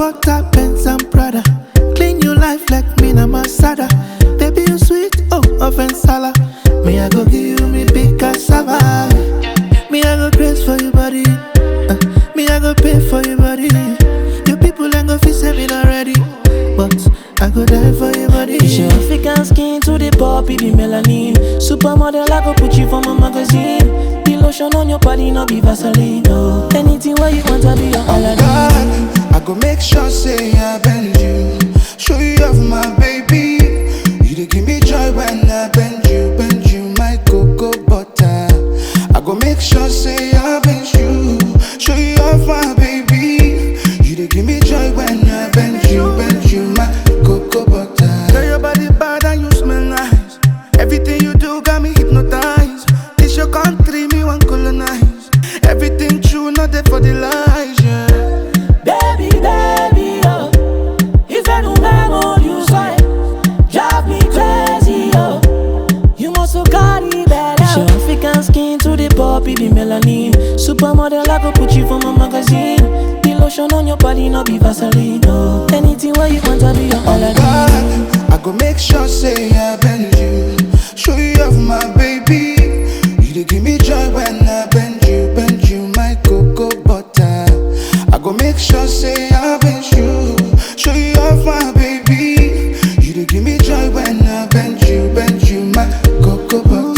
butter, Benz and Prada. Clean your life like me na Masada. Baby, you sweet, oh, offense sala. Me, I go give you me big cassava. Me, I go grace for your body. Uh, me, I go pay for your body. Your people ain't go feel saving already. But I go die for your body. It's your African skin to the poppy, be melanin. Supermodel, I go put you for my magazine. The lotion on your body, no be Vaseline. No. Anything where you want, I be your Aladdin. God, I go make sure say I bend you. Show you off my baby. You dey give me joy when I bend you, bend you, my cocoa butter. I go make sure say I bend you. Show you off my baby. You dey give me joy when I bend you, bend you, my cocoa butter. Girl, your body bad and you smell nice. Everything you do got me hypnotized. This your country, me want colonize. Everything true, not there for the lies, yeah. Baby, baby, oh. If I don't memo, you say, drive me crazy, oh. You must have got it better. It's your African skin to the poppy, be melanin. Supermodel, I go put you for my magazine. The lotion on your body, no be Vaseline, no. Anything where you want, I be your Aladdin. God, I go make sure say I bend you. Show you off my baby. You dey give me joy when I bend you, bend you, my cocoa butter. I go make sure say I bend you. Show you off my baby. You dey give me joy when I bend you, bend you, my cocoa butter.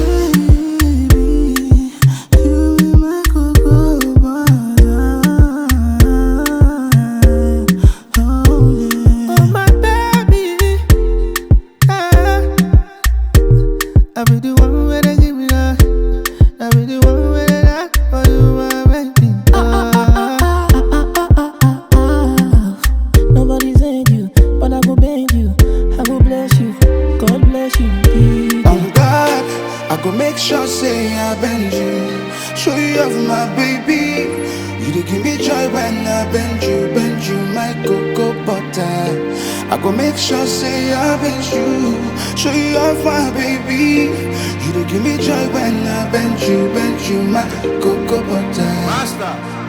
Oh my baby, yeah. I be the one where they give me that. I be the one where they die for you, my baby. Ah. Nobody said you, but I go bend you. I go bless you. God bless you. Yeah. On God, I go make sure say I bend you. Show you off my baby. You dey give me joy when I bend you, bend you, my cocoa butter. I go make sure say I bend you. Show you off my baby. You dey give me joy when I bend you, bend you, my cocoa butter. Master.